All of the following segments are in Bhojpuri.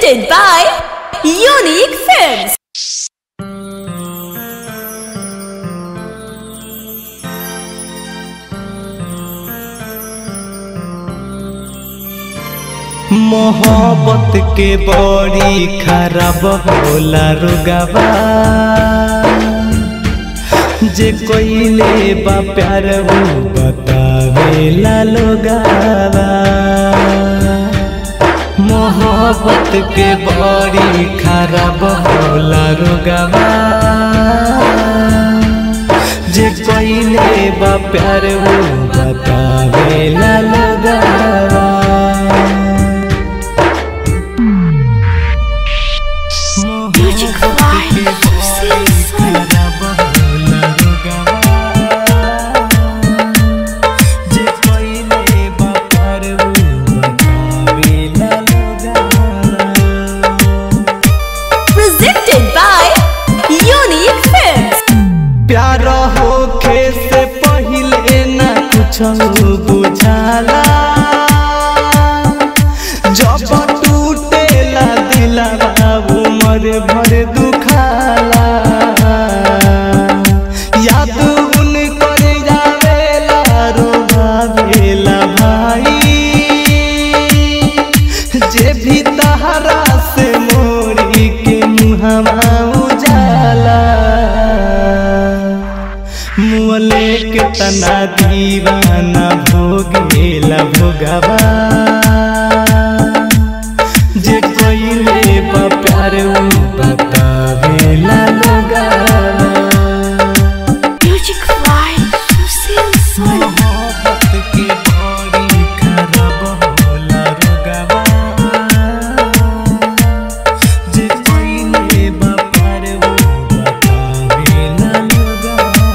Presented by Unique Films. मोहब्बत के बड़ी खराब होला रुगवा जे कोइले बा प्यार वो बतावेला लोगावा मोहब्बत के बड़ी खराब होला रुगवा जे कोइले बा प्यार वो बतावेला लोगावा Music Live, Season Presented by Unique Films. प्यार होखे से पहिले ना कुछ बुझाला जब टूटेला दिलवा उमर भर दुखाला याद उन कर जावेला रोभावेला भाई जे भी तहरा से मोरी के मुहमा उजाला मुअले के तना दीवाना भोगेला भोगवा जे कोइले बा प्यार उ बतावेला लोगावा Music Live, Season मोहब्बत के बड़ी खराब होला रुगवा जे कोइले बा प्यार उ बतावेला लोगावा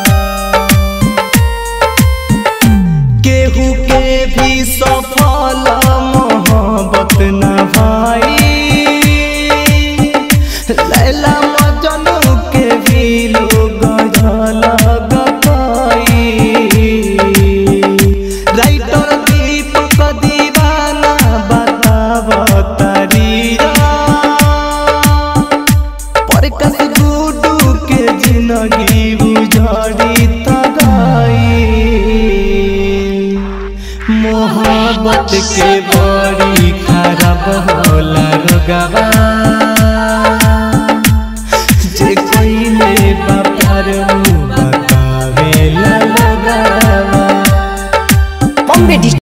केहू के भी सफल मोहब्बत न भाई लैला मजनू के भी लोग राइटर दीपक दीवाना बताव तरीरा पर कस गुडू के जिंदगी उजड़ी तगाई मोहब्बत के बड़ी खराब होला रुगवा जे कोइले बा प्यार उ बतावेला लोगवा Bombay